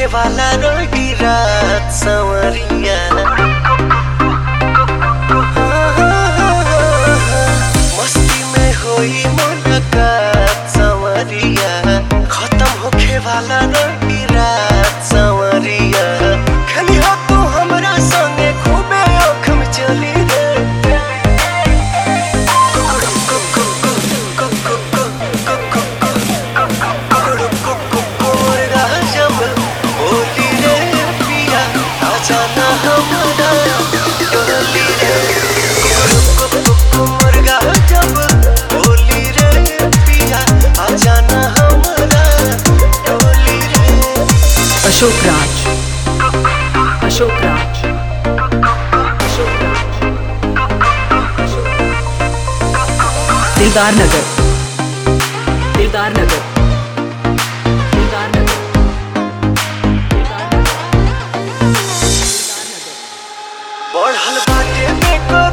होखे वाला रही रात संवरिया मस्ती में होई मुलाकात संवरिया खत्म होखे वाला रही रात संवरिया खली हो तू हमरा संगे खूबे आँख में चली रे होली रे पिया आजाना हमारा डोली रे मुर्गा जब होली रे पिया आजाना हमारा डोली रे अशोक राज अशोक राज अशोक राज दिलदार नगर दिलदार नगर दिलदार नगर दिलदार नगर बढ़ल बाटे बेको